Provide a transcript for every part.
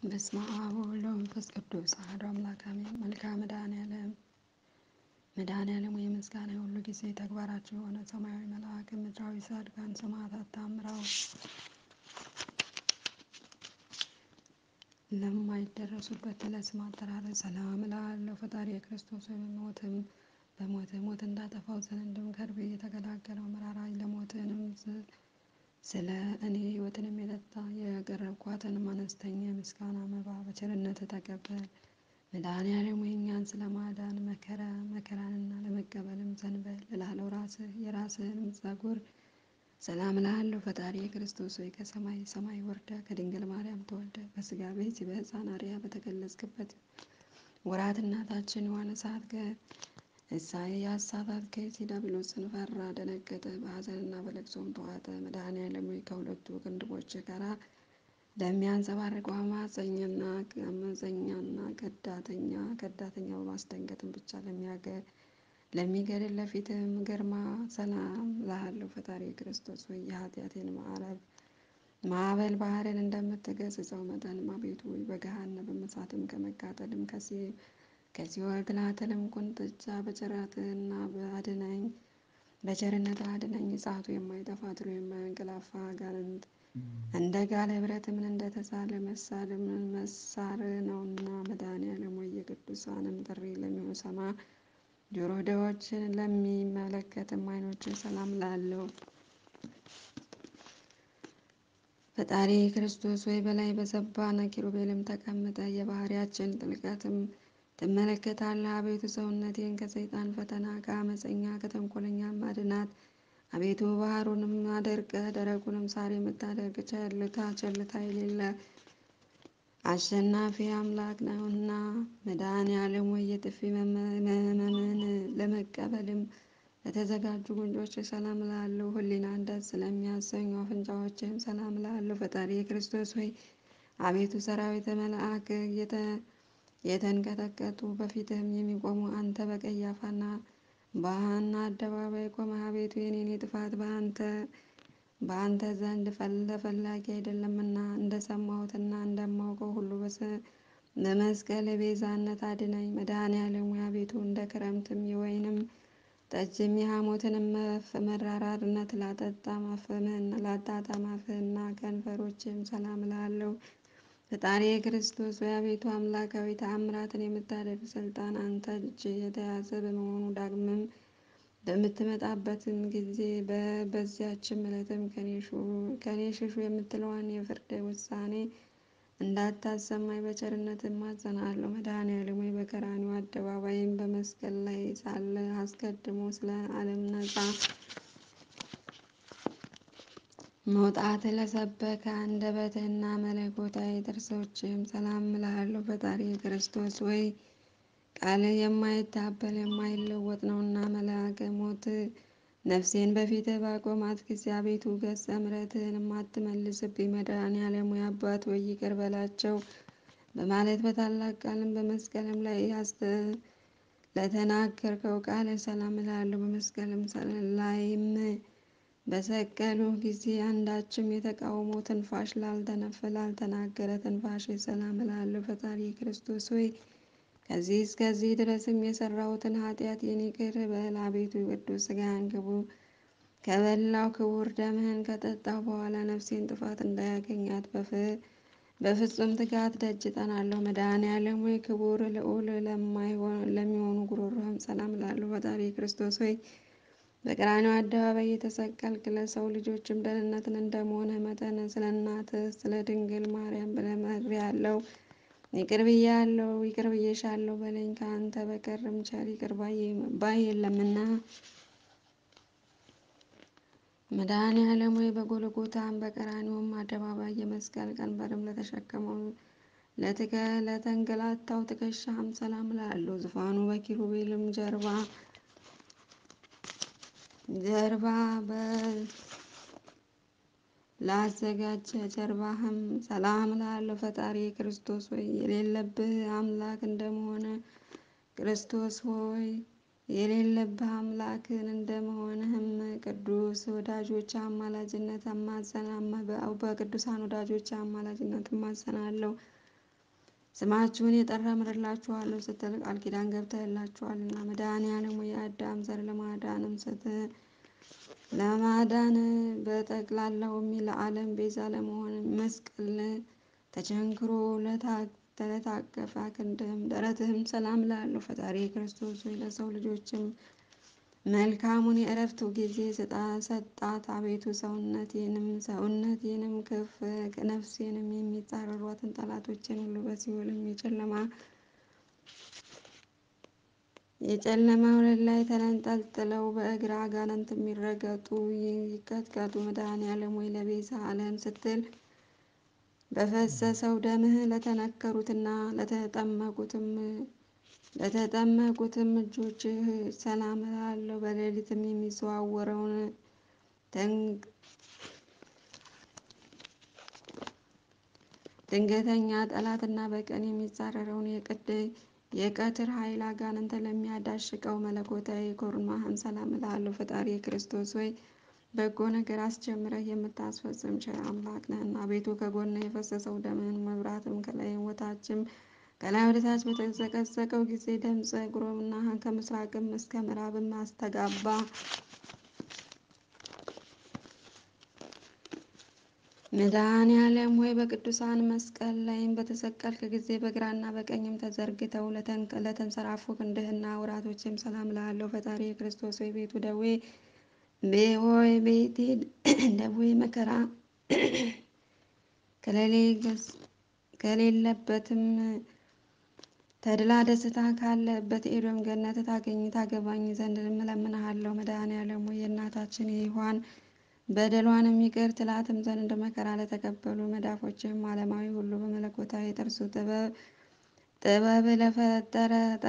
በስመ አብ ወወልድ ወመንፈስ ቅዱስ አሐዱ አምላክ አሜን። መልክአ መድኃኔዓለም መድኃኔዓለም ወይ ምስጋና የሁሉ ጊዜ ተግባራቸው የሆነ ሰማያዊ መልአክ ምድራዊ ጻድቃን ሰማዕታት ታምራው ለማይደረሱበት ለስም አጠራር ሰላም እልሃለሁ። ፈጣሪ የክርስቶስ በሞትም በሞት ሞት እንዳጠፋው ዘንድም ከርቤ የተገላገለው መራራ ለሞትንም ስለ እኔ ሕይወትንም የጠጣ የቀረብኳትንም አነስተኛ የምስጋና መባ በቸርነት ተቀበል። መድኃኔዓለም ሆይ እኛን ስለ ማዳን መከራ መከራንና ለመቀበልም ዘንበል እላለው ራስህ የራስህንም ጸጉር ሰላም እልሃለሁ። ፈጣሪ የክርስቶስ ሆይ ከሰማይ ሰማይ ወርደ ከድንግል ማርያም ተወልደ በስጋ ቤት በሕፃን አርያ በተገለጽክበት ወራት እናታችን ሔዋን እሳት ኢሳይያስ ሳታት ከይሲ ዲያብሎስን ፈራ ደነገጠ፣ በሐዘንና በለቅሶም ተዋጠ። መድኃኔዓለም ሆይ ከሁለቱ ክንድቦች ጋራ ለሚያንጸባርቀው አማፀኛና አመፀኛና ከዳተኛ ከዳተኛ በማስደንገጥም ብቻ ለሚገድል ለፊትህም ግርማ ሰላም እልሃለሁ። ፈጣሪ ክርስቶስ ሆይ የኃጢአቴን ማዕረብ ማዕበል ባህርን እንደምትገስጸው መጠንም አቤቱ ሆይ በገሃነመ እሳትም ከመቃጠልም ከሲኦል ትላትልም ቁንጥጫ በቸራትህና በአድነኝ በቸርነት አድነኝ። እሳቱ የማይጠፋ ትሉ የማያንቀላፋ አጋንንት እንደ ጋለ ብረት ምን እንደተሳለ መሳል መሳር ነውና መድኃኔዓለም ሆይ የቅዱሳንም ጥሪ ለሚሰማ ጆሮ ደዎችን ለሚመለከትም ዓይኖችን ሰላም እላለሁ። ፈጣሪ ክርስቶስ ወይ በላይ በሰባነ ኪሩቤልም ተቀምጠ የባህሪያችን ጥልቀትም ትመለከታለህ። አቤቱ ሰውነቴን ከሰይጣን ፈተና ከአመፀኛ ከተንኮለኛ ማድናት። አቤቱ ባህሩንም አደርቀ ደረቁንም ሳር የምታደርግ ቸልታ ቸልታ የሌለ አሸናፊ አምላክ ነውና መድኃኔዓለም ሆይ የጥፊ መመምን ለመቀበልም ለተዘጋጁ ጉንጮች ሰላም እላለሁ። ሕሊናን ደስ ስለሚያሰኙ አፍንጫዎችም ሰላም እላለሁ። ፈጣሪ ክርስቶስ ሆይ አቤቱ ሰራዊተ መልአክ የተንቀጠቀጡ በፊትህም የሚቆሙ አንተ በቀያፋና በሐና አደባባይ ቆመህ አቤቱ የኔን ጥፋት በአንተ በአንተ ዘንድ ፈላጊ አይደለምና እንደሰማሁትና እንደማውቀው ሁሉ በመስቀል ቤዛነት አድነኝ። መድኃኔዓለም ሆይ አቤቱ እንደ ክረምትም የወይንም ጠጅም የሐሞትንም መራራነት ላጠጣም አፍህን ላጣጣም አፍህና ከንፈሮችም ሰላም እላለሁ። ፈጣሪ ክርስቶስ ሆይ አቤቱ አምላካዊ ተአምራትን የምታደርግ ስልጣን አንተ እጅ የተያዘ በመሆኑ ዳግምም በምትመጣበትም ጊዜ በዚያችም ዕለትም ከኔ ሽሹ የምትለዋን የፍርድ ውሳኔ እንዳታሰማኝ በቸርነት እማጸናለሁ። መድኃኔዓለም ሆይ በቀራንዮ አደባባይም በመስቀል ላይ ሳለ አስቀድሞ ስለ ዓለም ነፃ መውጣት ለሰበከ አንደበትህና መለኮታዊ ጥርሶችም ሰላም እልሃለሁ። ፈጣሪ ክርስቶስ ወይ ቃልህ የማይታበል የማይለወጥ ነውና መልአከ ሞት ነፍሴን በፊትህ ባቆማት ጊዜ አቤቱ ገጸ ምሕረትህን አትመልስብኝ። መድኃኔዓለም ሆይ አባት ወይ ይቅር በላቸው በማለት በታላቅ ቃልም በመስቀልም ላይ ለተናገርከው ቃል ሰላም እላለሁ። በመስቀልም ላይም በሰቀሉ ጊዜ አንዳችም የተቃውሞ ትንፋሽ ላልተነፈ ላልተናገረ ትንፋሽ ሰላም እላለሁ። ፈጣሪ ክርስቶስ ሆይ ከዚህ እስከዚህ ድረስም የሰራሁትን ኃጢአቴን ይቅር በል። አቤቱ ቅዱስ ሥጋህን ክቡር ከበላው ክቡር ደምህን ከጠጣሁ በኋላ ነፍሴን ጥፋት እንዳያገኛት በፍጹም ትጋት ደጅ እጠናለሁ። መድኃኔዓለም ሆይ ክቡር ልዑል ለሚሆኑ ጉሮሮህም ሰላም እላለሁ። ፈጣሪ ክርስቶስ ሆይ በቀራንዮ አደባባይ የተሰቀልክ ለሰው ልጆችም ደህንነትን እንደመሆንህ መጠን ስለ እናትህ ስለ ድንግል ማርያም ብለህ ምሬአለሁ፣ ይቅር ብያለሁ፣ ይቅር ብዬሻለሁ በለኝ። ከአንተ በቀርም ቸር ይቅር ባይ የለምና። መድኃኔዓለም ሆይ በጎልጎታም በቀራንዮም አደባባይ የመስቀል ቀንበርም ለተሸከመው ለተንገላታው ትከሻህም ሰላም እላለሁ። ዙፋኑ በኪሩቤልም ጀርባ ጀርባ ላዘጋጀ ጀርባህም ሰላም እላለሁ። ፈጣሪ ክርስቶስ ሆይ የሌለብህ አምላክ እንደመሆነ ክርስቶስ ሆይ የሌለብህ አምላክን እንደመሆንህም ቅዱስ ወዳጆች አማላጅነት አማጸና በቅዱሳን ወዳጆች አማላጅነት እማጸናለሁ። ስማችሁን የጠራ ምርላችኋለሁ ስትል ቃል ኪዳን ገብተህላችኋልና መድኃኔዓለም ሆይ የአዳም ዘር ለማዳንም ስት ለማዳን በጠቅላላውም ለዓለም ቤዛ ለመሆን መስቀል ተቸንክሮ ለታቀፈ ክንድህም ደረትህም ሰላም ላለው ፈጣሪ ክርስቶስ ሆይ ለሰው ልጆችም መልካሙን የእረፍቱ ጊዜ ሰጣት። አቤቱ ሰውነቴንም ሰውነቴንም ከፍ ነፍሴንም የሚጻረሯትን ጠላቶችን ሁሉ በሲኦልም የጨለማ የጨለማ ወለል ላይ ተንጠልጥለው በእግር አጋንንት የሚረገጡ ይቀጥቀጡ። መድኃኔዓለም ሆይ ለቤዛ ዓለም ስትል በፈሰሰው ደምህ ለተነከሩትና ለተጠመቁትም ለተጠመቁትም እጆችህ ሰላም እላለሁ። በሌሊትም የሚዘዋወረውን ድንገተኛ ጠላትና በቀን የሚጻረረውን የቀትር ኃይል አጋንንትን ለሚያዳሽቀው መለኮታዊ ኮርማህም ሰላም እላለሁ። ፈጣሪ ክርስቶስ ሆይ በጎ ነገር አስጀምረህ የምታስፈጽም ቸር አምላክ ነህና አቤቱ ከጎንህ የፈሰሰው ደምህን መብራትም ከላይ ወታችም ከላይ ወደ ታች በተዘቀዘቀው ጊዜ ድምፀ ግሮምና ከምስራቅም እስከ ምዕራብም አስተጋባ። መድኃኔዓለም ሆይ በቅዱሳን መስቀል ላይም በተሰቀልክ ጊዜ በግራና በቀኝም ተዘርግተው ለተንሰራፉ ክንድህና ውራቶችም ሰላም እልሃለሁ። ፈጣሪ የክርስቶስ ሆይ ቤቱ ደዌ ሆይ ቤቴ ደዌ መከራ ከሌለበትም ተድላ ደስታ ካለበት ኤዶም ገነት ታገኝ ታገባኝ ዘንድ እለምንሃለሁ። መድኃኔዓለም ሆይ የእናታችን የሔዋን በደሏንም ይቅር ትላትም ዘንድ መከራ ለተቀበሉ መዳፎችም ዓለማዊ ሁሉ በመለኮታዊ ጥርሱ ጥበብ ጥበብ ለፈጠረ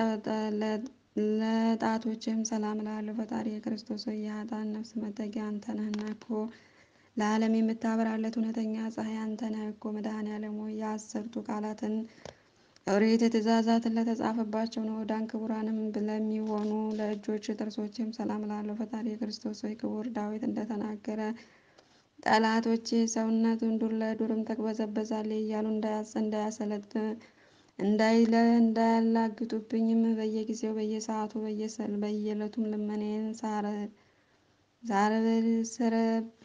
ለጣቶችም ሰላም እላለሁ። ፈጣሪ የክርስቶስ ሆይ የኃጥአን ነፍስ መጠጊያ አንተ ነህና እኮ ለዓለም የምታበራለት እውነተኛ ፀሐይ አንተ ነህ እኮ። መድኃኔዓለም ሆይ የአስርቱ ቃላትን ኦሪት ትእዛዛትን ለተጻፈባቸው ንዑዳን ክቡራንም ለሚሆኑ ለእጆች ጥርሶችም ሰላም እላለሁ። ፈጣሪ የክርስቶስ ሆይ ክቡር ዳዊት እንደተናገረ ጠላቶቼ ሰውነቱን ዱር ለዱርም ተቅበዘበዛለች እያሉ እንዳያሰለጥ እንዳይለ እንዳያላግጡብኝም በየጊዜው በየሰዓቱ በየዕለቱም ልመናዬን ሳርብል ስር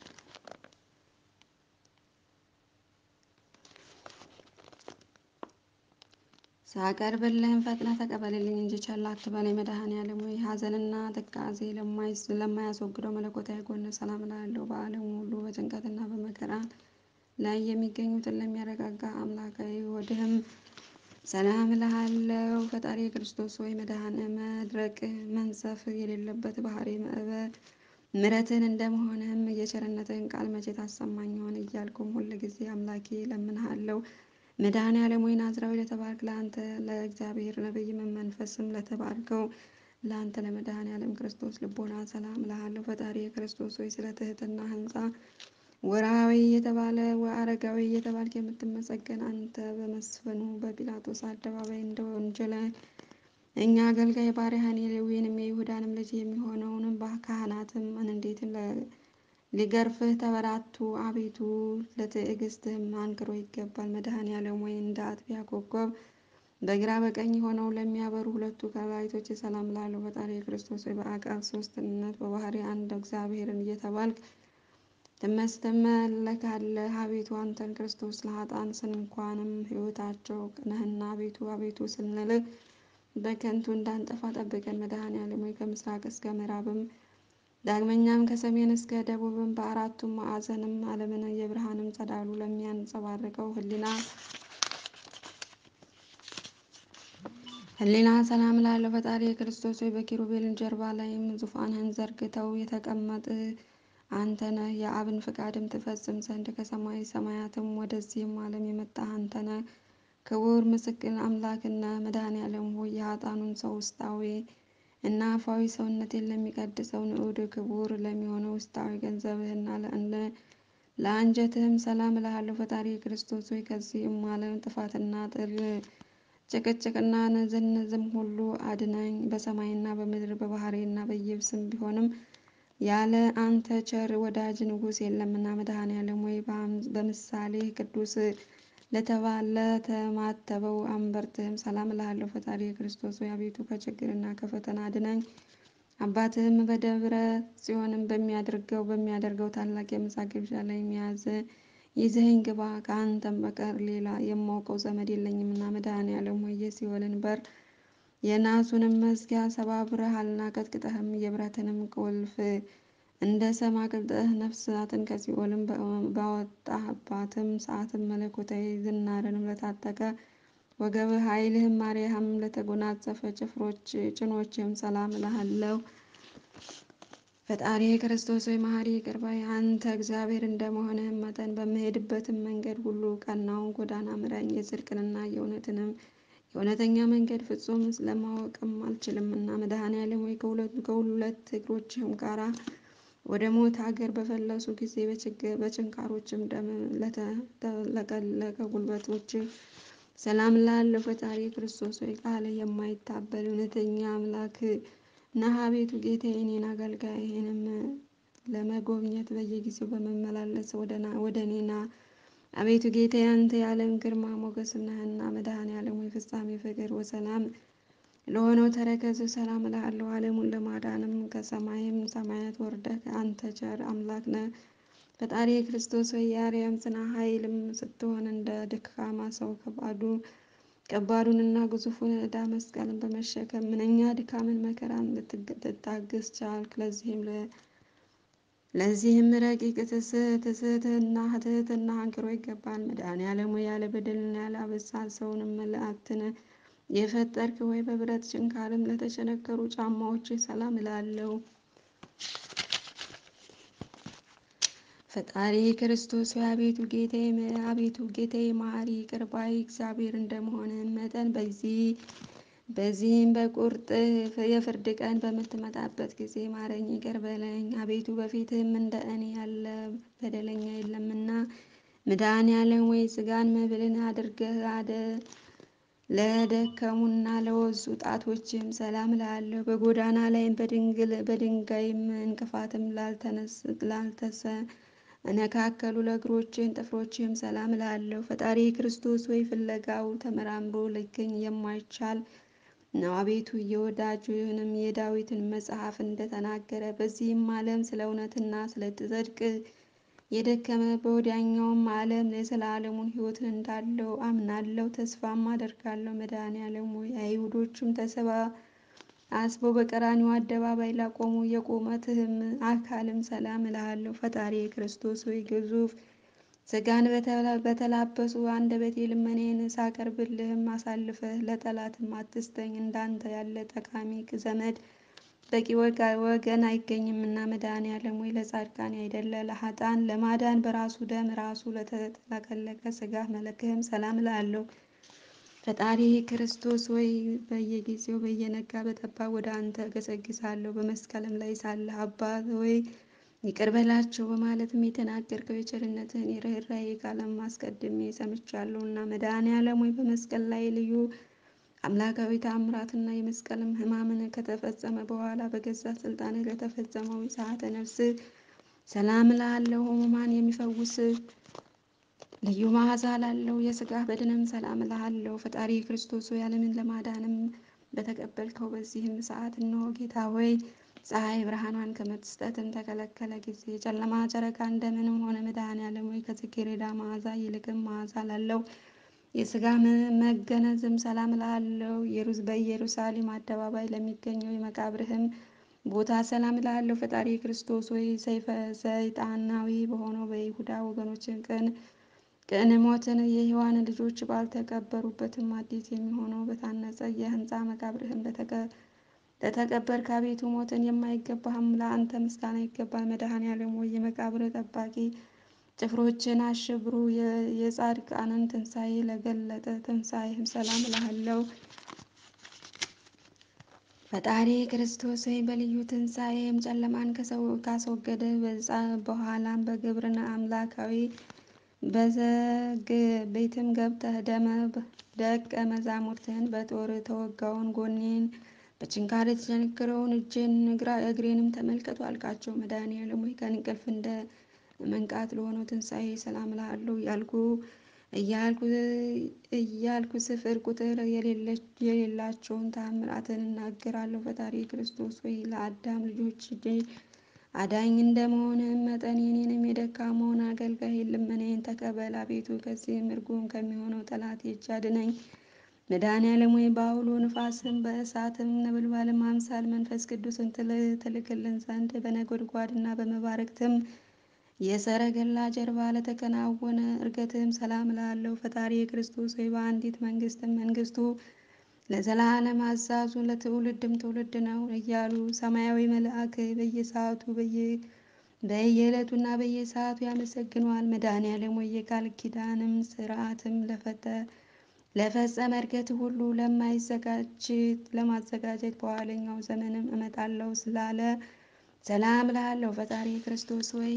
ሳቀርብልህም ፈጥነህ ተቀበልልኝ እንጂ ቸል አትበለኝ። መድኃኔዓለም ሆይ ሐዘንና ትካዜ ለማያስወግደው መለኮታዊ ጎን ሰላም እላለሁ። በዓለም ሁሉ በጭንቀትና በመከራ ላይ የሚገኙትን ለሚያረጋጋ አምላካዊ ወድህም ሰላም እልሃለሁ። ፈጣሪ ክርስቶስ ሆይ መድኃኔ መድረቅ መንሰፍ የሌለበት ባህሪ ምሕረትን እንደመሆንህም የቸርነትህን ቃል መቼ ታሰማኝ ይሆን እያልኩም ሁል ጊዜ አምላኬ እለምንሃለሁ። መድኃኔዓለም ሆይ ናዝራዊ ለተባልክ ለአንተ ለእግዚአብሔር ነቢይ መንፈስም ለተባልከው ለአንተ ለመድኃኔዓለም ክርስቶስ ልቦና ሰላም እልሃለሁ። ፈጣሪ ክርስቶስ ሆይ ስለ ትህትና ህንፃ ወርሃዊ የተባለ አረጋዊ እየተባልክ የምትመሰገን አንተ በመስፍኑ በጲላጦስ አደባባይ እንደ ወንጀለ እኛ አገልጋይ ባሪያህን የሌዊንም የይሁዳንም ልጅ የሚሆነውንም ካህናትም እንዴትም ሊገርፍህ ተበራቱ። አቤቱ ለትዕግስትህም አንክሮ ይገባል። መድኃኔዓለም ሆይ እንደ አጥቢያ ኮከብ በግራ በቀኝ ሆነው ለሚያበሩ ሁለቱ ከላይቶች ሰላም እላለሁ። ፈጣሪ ክርስቶስ ሆይ በአቃል ሶስትነት በባህሪ አንድ እግዚአብሔርን እየተባልክ ትመለካለህ። አቤቱ አንተን ክርስቶስ ለኃጥአን ስንኳንም ሕይወታቸው ነህና አቤቱ አቤቱ ስንልህ በከንቱ እንዳንጠፋ ጠብቀን። መድኃኔዓለም ሆይ ከምስራቅ እስከ ምዕራብም ዳግመኛም ከሰሜን እስከ ደቡብም በአራቱም ማዕዘንም ዓለምን የብርሃንም ጸዳሉ ለሚያንጸባርቀው ህሊና ህሊና ሰላም እላለሁ። ፈጣሪ የክርስቶስ ሆይ በኪሩቤልን ጀርባ ላይም ዙፋንህን ዘርግተው የተቀመጥ አንተ ነህ። የአብን ፍቃድም ትፈጽም ዘንድ ከሰማይ ሰማያትም ወደዚህም ዓለም የመጣህ አንተ ነህ። ክቡር ምስክር አምላክና መድኃኔዓለም ሆይ የኃጥአኑን ሰው ውስጣዊ እና አፋዊ ሰውነቴን ለሚቀድሰው ንዑድ ክቡር ለሚሆነው ውስጣዊ ገንዘብህና ለአንጀትህም ሰላም እልሃለሁ። ፈጣሪ ክርስቶስ ሆይ ከዚህም ዓለም ጥፋትና ጥል ጭቅጭቅና ንዝንዝም ሁሉ አድነኝ። በሰማይና በምድር በባህሬና በየብስም ቢሆንም ያለ አንተ ቸር ወዳጅ ንጉሥ የለምና። መድኃኔዓለም ሆይ በምሳሌ ቅዱስ ለተማተበው አንበርትህም ሰላም እልሃለሁ። ፈጣሪ ክርስቶስ ሆይ አቤቱ ከችግርና ከፈተና አድነኝ። አባትህም በደብረ ጽዮንም በሚያደርገው በሚያደርገው ታላቅ የምሳ ግብዣ ላይ የሚያዝ ይዘኸኝ ግባ። ከአንተም በቀር ሌላ የማውቀው ዘመድ የለኝምና መድኃኔዓለም ሆይ የሲኦልን በር የናሱንም መዝጊያ ሰባብረሃልና ቀጥቅጠህም የብረትንም ቁልፍ እንደ ሰም አቅልጠህ ነፍሳትን ከሲኦልም ባወጣህባትም ሰዓትም መለኮታዊ ዝናርንም ለታጠቀ ወገብህ ኃይልህም ማርያም ለተጎናጸፈ ጭፍሮች ጭኖችም ሰላም እልሃለሁ። ፈጣሪ ክርስቶስ ሆይ መሐሪ ይቅር ባይ አንተ እግዚአብሔር እንደመሆንህም መጠን በምሄድበትም መንገድ ሁሉ ቀናውን ጎዳና ምራኝ። የጽድቅንና የእውነትንም የእውነተኛ መንገድ ፍጹም ለማወቅም አልችልምና መድኃኔዓለም ሆይ ከሁለት እግሮችህም ጋራ ወደ ሞት ሀገር በፈለሱ ጊዜ በችንካሮችም ደም ለተለቀለቀ ጉልበቶች ሰላም ላለው ፈጣሪ ክርስቶስ ሆይ ቃል የማይታበል እውነተኛ አምላክ ነህ። አቤቱ ጌታዬ እኔን አገልጋይህንም ለመጎብኘት በየጊዜው በመመላለስ ወደ እኔና አቤቱ ጌታዬ አንተ የዓለም ግርማ ሞገስ ነህና መድኃኔዓለም ሆይ ፍጻሜ ፍቅር ወሰላም ለሆነው ተረከዝ ሰላም እልሃለሁ። ዓለሙን ለማዳንም ከሰማይም ሰማያት ወርደህ አንተ ቸር አምላክ ነህ። ፈጣሪ ክርስቶስ ሆይ የአርያም ጽና ኃይልም ስትሆን እንደ ደካማ ሰው ከባዱ ከባዱንና ግዙፉን ዕዳ መስቀልን በመሸከም ምንኛ ድካምን መከራን ልትታገስ ቻልክ። ለዚህም ለዚህም ረቂቅ ትስሕትና ትሕትና አንክሮ ይገባል። መድኃኔዓለም ሆይ ያለ በደልና ያለ አበሳ ሰውንም መላእክትን የፈጠርክ ሆይ በብረት ችንካርም ለተቸነከሩ ጫማዎች ሰላም እላለሁ። ፈጣሪ ክርስቶስ ሆይ አቤቱ ጌታዬ አቤቱ ጌታዬ መሐሪ ይቅር ባይ እግዚአብሔር እንደመሆንህ መጠን በዚህ በዚህም በቁርጥ የፍርድ ቀን በምትመጣበት ጊዜ ማረኝ፣ ይቅር በለኝ። አቤቱ በፊትህም እንደ እኔ ያለ በደለኛ የለምና መድኃኔዓለም ወይ ሥጋን መብልን አድርገህ አደ ለደከሙና ለወዙ ጣቶችም ሰላም እልሃለሁ። በጎዳና ላይም በድንግል በድንጋይም እንቅፋትም ላልተሰ እነካከሉ ለእግሮችህን ጥፍሮችህም ሰላም እልሃለሁ። ፈጣሪ ክርስቶስ ወይ ፍለጋው ተመራምሮ ሊገኝ የማይቻል ነው። አቤቱ የወዳጅህንም የዳዊትን መጽሐፍ እንደተናገረ በዚህም ዓለም ስለ እውነትና ስለ ጽድቅ የደከመ በወዲያኛውም ዓለም የዘላለሙን ሕይወትን እንዳለው አምናለሁ ተስፋም አደርጋለሁ። መድኃኔዓለም ሆይ አይሁዶቹም ተሰባ አስበው በቀራንዮ አደባባይ ላቆሙ የቁመትህም አካልም ሰላም እልሃለሁ። ፈጣሪ ክርስቶስ ሆይ ግዙፍ ሥጋን በተላበሱ አንደበቴ ልመናዬን ሳቀርብልህም አሳልፈህ ለጠላትም አትስጠኝ። እንዳንተ ያለ ጠቃሚ ዘመድ በቂ ወገን አይገኝምና መድኃኔዓለም ሆይ ለጻድቃን አይደለ ለኃጥአን ለማዳን በራሱ ደም ራሱ ለተጠቀለቀ ሥጋ መለክህም ሰላም እልሃለሁ። ፈጣሪ ክርስቶስ ሆይ በየጊዜው በየነጋ በጠባ ወደ አንተ እገሰግሳለሁ። በመስቀልም ላይ ሳለህ አባት ሆይ ይቅር በላቸው በማለትም የተናገርከው የቸርነትህን የርኅራኄ ቃልም አስቀድሜ ሰምቻለሁና መድኃኔዓለም ሆይ በመስቀል ላይ ልዩ አምላካዊ ተአምራትና የመስቀልም ሕማምን ከተፈጸመ በኋላ በገዛ ስልጣንህ ለተፈጸመው ሰዓተ ነፍስህ ሰላም እልሃለሁ። ሕሙማን የሚፈውስ ልዩ መዓዛ ላለው የሥጋ በድንም ሰላም እልሃለሁ። ፈጣሪ ክርስቶስ ሆይ ዓለምን ለማዳንም በተቀበልከው በዚህም ሰዓት እነሆ ጌታ ሆይ ፀሐይ ብርሃኗን ከመስጠትም ተከለከለ ጊዜ ጨለማ ጨረቃ እንደምንም ሆነ። መድኃኔዓለም ሆይ ከጽጌረዳ መዓዛ ይልቅም መዓዛ ላለው የሥጋ መገነዝም ሰላም እልሃለሁ። በኢየሩሳሌም አደባባይ ለሚገኘው የመቃብርህም ቦታ ሰላም እልሃለሁ። ፈጣሪ ክርስቶስ ሆይ ሰይጣናዊ በሆነው በይሁዳ ወገኖችን ቅን ቅን ሞትን የሔዋን ልጆች ባልተቀበሩበትም አዲስ የሚሆነው በታነጸ የሕንፃ መቃብርህም ለተቀበርክ አቤቱ ሞትን የማይገባህም ለአንተ ምስጋና ይገባል። መድኃኔዓለም ሆይ የመቃብር ጠባቂ ጭፍሮችን አሸብሩ የጻድቃንን ትንሣኤ ለገለጠ ትንሣኤህም ሰላም እልሃለሁ። ፈጣሪ ክርስቶስ ሆይ በልዩ ትንሣኤም ጨለማን ካስወገደ በኋላም በግብርና አምላካዊ በዘግ ቤትም ገብተህ ደመ ደቀ መዛሙርትህን በጦር ተወጋውን ጎኔን በችንካር የተቸነከረውን እጄን እግሬንም ተመልከቱ አልካቸው። መድኃኔዓለም ሆይ ከእንቅልፍ እንደ መንቃት ለሆነው ትንሣኤ ሰላም እልሃለሁ ያልኩ እያልኩ ስፍር ቁጥር የሌላቸውን ተአምራትን እናገራለሁ። ፈጣሪ ክርስቶስ ወይ ለአዳም ልጆች አዳኝ እንደመሆንህም መጠን የኔንም የደካማውን አገልጋይ ልመናዬን ተቀበል። አቤቱ ከዚህም እርጉም ከሚሆነው ጠላት እጅ አድነኝ። መድኃኔዓለም ሆይ በአውሎ ንፋስም በእሳትም ነበልባልም አምሳል መንፈስ ቅዱስን ትልክልን ዘንድ በነጎድጓድና በመባረቅትም የሰረገላ ጀርባ ለተከናወነ እርገትም ሰላም እላለሁ። ፈጣሪ ክርስቶስ ሆይ በአንዲት መንግስትም መንግስቱ ለዘላለም አዛዙ ለትውልድም ትውልድ ነው እያሉ ሰማያዊ መልአክ በየሰዓቱ በየዕለቱና በየሰዓቱ ያመሰግነዋል። መድኃኔዓለም ሆይ የቃል ኪዳንም ስርዓትም ለፈጸመ እርገት ሁሉ ለማይዘጋጅ ለማዘጋጀት በኋለኛው ዘመንም እመጣለሁ ስላለ ሰላም እልሃለሁ። ፈጣሪ ክርስቶስ ሆይ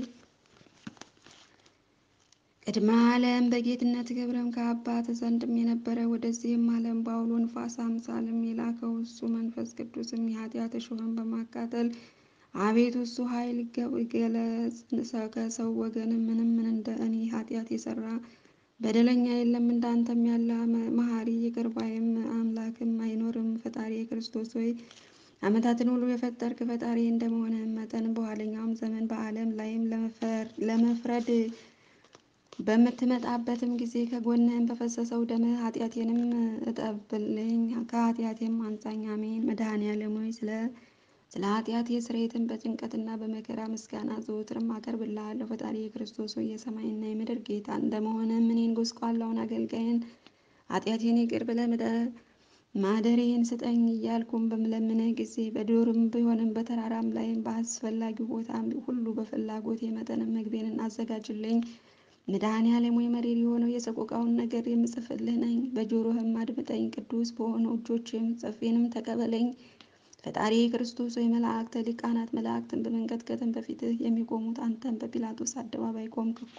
ቅድመ ዓለም በጌትነት ክብርም ከአባት ዘንድም የነበረ ወደዚህም ዓለም በአውሎ ንፋስ አምሳልም የላከው እሱ መንፈስ ቅዱስም የኃጢአት እሾህን በማቃጠል አቤቱ እሱ ኃይል ገለጽ። ከሰው ወገንም ምንም ምን እንደ እኔ ኃጢአት የሰራ በደለኛ የለም፣ እንዳንተም ያለ መሐሪ ይቅር ባይም አምላክም አይኖርም። ፈጣሪ ክርስቶስ ሆይ ዓመታትን ሁሉ የፈጠርክ ፈጣሪ እንደመሆንህ መጠን በኋለኛውም ዘመን በዓለም ላይም ለመፍረድ በምትመጣበትም ጊዜ ከጎንህም በፈሰሰው ደምህ ኃጢአቴንም እጠብልኝ ከኃጢአቴም አንጻኝ። አሜን። መድኃኔዓለም ሆይ ስለ ስለ ኃጢአቴ ስርየትን በጭንቀትና በመከራ ምስጋና ዘወትርም አቀርብልሃለሁ። ፈጣሪ የክርስቶስ ሆይ የሰማይና የምድር ጌታ እንደመሆንህም እኔን ጎስቋላውን አገልጋይን ኃጢአቴን ይቅር ብለህ ማደሬን ስጠኝ እያልኩም በምለምንህ ጊዜ በዱርም ቢሆንም በተራራም ላይም በአስፈላጊው ቦታም ሁሉ በፍላጎቴ መጠንም ምግቤን አዘጋጅልኝ። መድኃኔዓለም ሆይ መሪር የሆነው የሰቆቃውን ነገር የምጽፍልህ ነኝ። በጆሮህም አድምጠኝ። ቅዱስ በሆነው እጆችም ጽፌንም ተቀበለኝ። ፈጣሪ ክርስቶስ ሆይ መላእክተ ሊቃናት መላእክትን በመንቀጥቀጥም በፊትህ የሚቆሙት አንተን በጲላጦስ አደባባይ ቆምክ እኮ።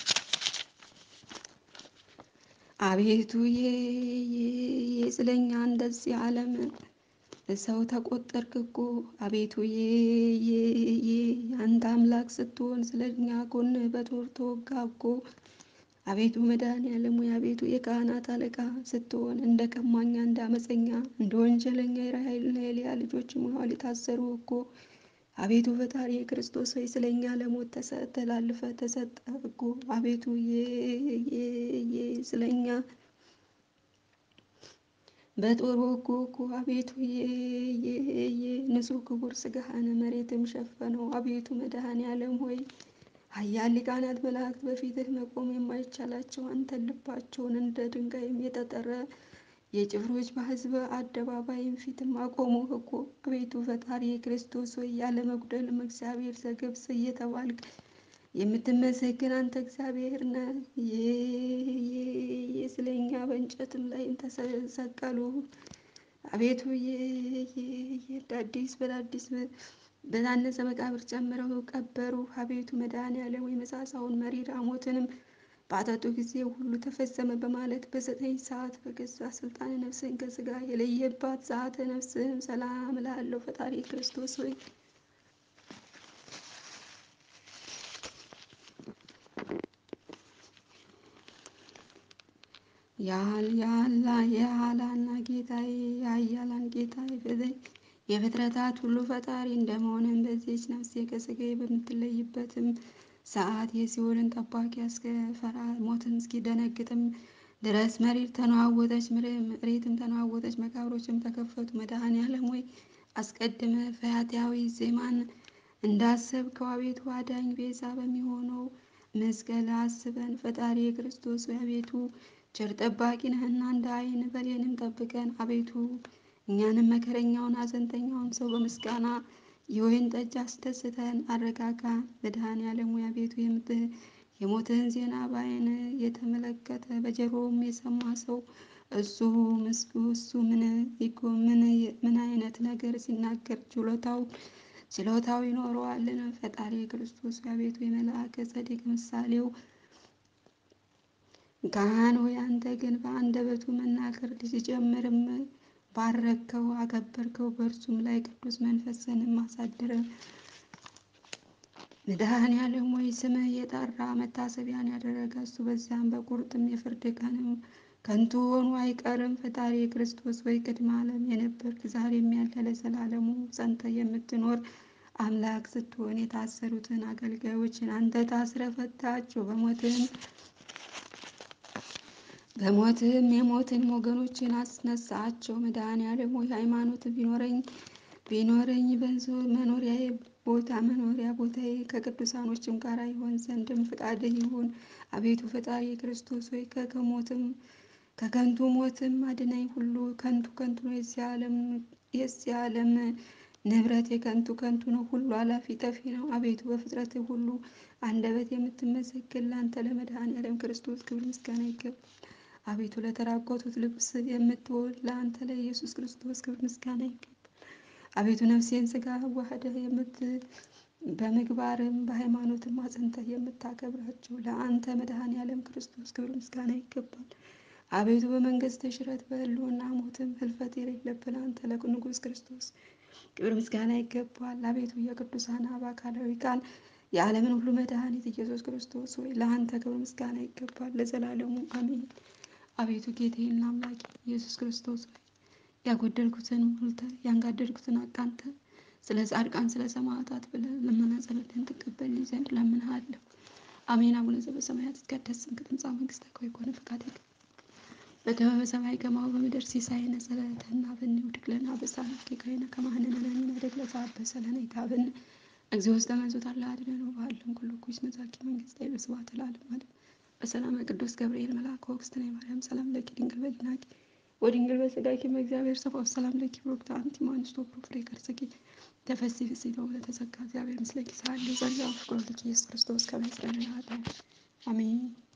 አቤቱ ስለኛ እንደዚህ ዓለም ሰው ተቆጠርክ እኮ። አቤቱ አንተ አምላክ ስትሆን ስለኛ ጎን በጦር ተወጋ እኮ። አቤቱ መድኃኔዓለም ሆይ አቤቱ የካህናት አለቃ ስትሆን እንደ ቀማኛ እንደ አመፀኛ እንደ ወንጀለኛ የራሔልና የልያ ልጆች መዋል የታሰሩ እኮ። አቤቱ ፈጣሪ ክርስቶስ ሆይ ስለኛ ለሞት ተላልፈ ተሰጠ እኮ። አቤቱ ስለኛ በጦር ወጉ እኮ። አቤቱ ንጹሕ ክቡር ስጋህን መሬትም ሸፈነው። አቤቱ መድኃኔዓለም ሆይ ኃያል ሊቃናት መላእክት በፊትህ መቆም የማይቻላቸው አንተን ልባቸውን እንደ ድንጋይም የጠጠረ የጭፍሮች በሕዝብ አደባባይም ፊትም አቆሙህ እኮ። አቤቱ ፈጣሪ ክርስቶስ ሆይ ያለ መጉደልም እግዚአብሔር ዘገብስ እየተባልክ የምትመሰገን አንተ እግዚአብሔር ነህ። ስለኛ በእንጨትም ላይም ተሰቀሉ። አቤቱ አዲስ በአዲስ በታነጸ መቃብር ጨምረው ቀበሩ። አቤቱ መድኃኔዓለም ሆይ መጻጻውን መሪር ሐሞትንም ባጠጡ ጊዜ ሁሉ ተፈጸመ በማለት በዘጠኝ ሰዓት በገዛ ስልጣን ነፍስህን ከስጋ የለየባት ሰዓተ ነፍስህም ሰላም እላለሁ። ፈጣሪ ክርስቶስ ሆይ የኃያላን ጌታዬ የኃያላን ጌታዬ የፍጥረታት ሁሉ ፈጣሪ እንደመሆንም በዚህች ነፍሴ ከስጋዬ በምትለይበትም ሰዓት የሲኦልን ጠባቂ እስክፈራ ሞትን እስኪደነግጥም ድረስ መሬት ተነዋወጠች፣ መሬትም ተነዋወጠች፣ መቃብሮችም ተከፈቱ። መድኃኔዓለም ሆይ አስቀድመ ፈያታዊ ዜማን እንዳሰብከው አቤቱ አዳኝ ቤዛ በሚሆነው መስቀል አስበን። ፈጣሪ የክርስቶስ ሆይ አቤቱ ቸር ጠባቂ ነህና እንደ ዓይን ብሌንም ጠብቀን። አቤቱ እኛንም መከረኛውን ሐዘንተኛውን ሰው በምስጋና የወይን ጠጅ አስደስተን አረጋጋን። መድኃኔዓለም ሆይ አቤቱ የሞትህን ዜና በዓይን የተመለከተ በጆሮውም የሰማ ሰው እሱ ምስጉ እሱ ምን ምን አይነት ነገር ሲናገር ችሎታው ችሎታው ይኖረዋልን? ፈጣሪ ክርስቶስ አቤቱ የመልአከ ጸዲቅ ምሳሌው ካህን ሆይ አንተ ግን በአንደበቱ መናገር ሲጀምርም ባረከው፣ አከበርከው። በእርሱም ላይ ቅዱስ መንፈስንም አሳድረ መድኃኔዓለም ሆይ ስምህ የጠራ መታሰቢያን ያደረገ እሱ በዚያም በቁርጥም የፍርድ ቀንም ከንቱ ሆኖ አይቀርም። ፈጣሪ ክርስቶስ ወይ ቅድመ ዓለም የነበርክ ዛሬም ያለ ለዘላለሙ ጸንተ የምትኖር አምላክ ስትሆን የታሰሩትን አገልጋዮችን አንተ ታስረ ፈታቸው። በሞትህም በሞትህም የሞትን ወገኖችን አስነሳቸው። መድኃኔዓለም ሆይ ሃይማኖት ቢኖረኝ ቢኖረኝ በንዙ መኖሪያዬ ቦታ መኖሪያ ቦታዬ ከቅዱሳኖችም ጋር ይሆን ዘንድም ፍቃድህ ይሁን። አቤቱ ፈጣሪ ክርስቶስ ሆይ ከሞትም ከከንቱ ሞትም አድነኝ። ሁሉ ከንቱ ከንቱ ነው። የዚህ ዓለም የዚህ ዓለም ንብረት የከንቱ ከንቱ ነው። ሁሉ አላፊ ጠፊ ነው። አቤቱ በፍጥረትህ ሁሉ አንደበት የምትመሰግን ለአንተ ለመድኃኔዓለም ክርስቶስ ክብር ምስጋና ይገባል። አቤቱ ለተራቆቱት ልብስ የምትውል ለአንተ ለኢየሱስ ክርስቶስ ክብር ምስጋና ይገባል። አቤቱ ነፍሴን ስጋ ዋህደህ የምት በምግባርም በሃይማኖትም አጽንተህ የምታከብራቸው ለአንተ መድኃኔዓለም ክርስቶስ ክብር ምስጋና ይገባል። አቤቱ በመንግስት ሽረት በህልውና ሞትም ህልፈት የሌለብን አንተ ለንጉሥ ክርስቶስ ክብር ምስጋና ይገባል። አቤቱ የቅዱሳን አብ አካላዊ ቃል የዓለምን ሁሉ መድኃኒት ኢየሱስ ክርስቶስ ሆይ ለአንተ ክብር ምስጋና ይገባል ለዘላለሙ አሜን። አቤቱ ጌታዬና አምላኬ ኢየሱስ ክርስቶስ ሆይ ያጎደልኩትን ሞልተ ያንጋደልኩትን አቃንተ ስለ ጻድቃን ስለ ሰማዕታት ብለህ ልመና ጸሎትን ትቀበልኝ ዘንድ ለምንሃለሁ። አሜን። አቡነ ዘበሰማያት ይትቀደስ ስምከ ትምጻእ መንግሥትከ ወይኩን ፈቃድከ በከመ በሰማይ ከማሁ በምድር ሲሳየነ ዘለለዕለትነ ሀበነ ወኅድግ ለነ አበሳነ ወጌጋየነ ከመ ሐነነ ለነዳያን ለዘአበሰ ለነ ኢታብነ እግዚኦ ውስተ መንሱት አላ አድኅነነ ወባልም ኩሉ ኩይስ መዛኪ መንግሥተ በስብሐት ለዓለሙ ዓለም በሰላመ ቅዱስ ገብርኤል መልአከ ወእግዝእትነ ማርያም ሰላም ለኪ ድንግል በድናቂ ወድንግል በሥጋኪ በእግዚአብሔር ሰብአ ሰላም ለኪ ብሩክት አንቲ እምአንስቶ ፍሬ ከርሥኪ ተፈሥሒ ፍሥሕት ወለተጸጋ እግዚአብሔር ምስለኪ ሰአሊ ጸጋ ፍቁር ልኪ ኢየሱስ ክርስቶስ ከመ ይስረይ ኃጣውእ አሜን።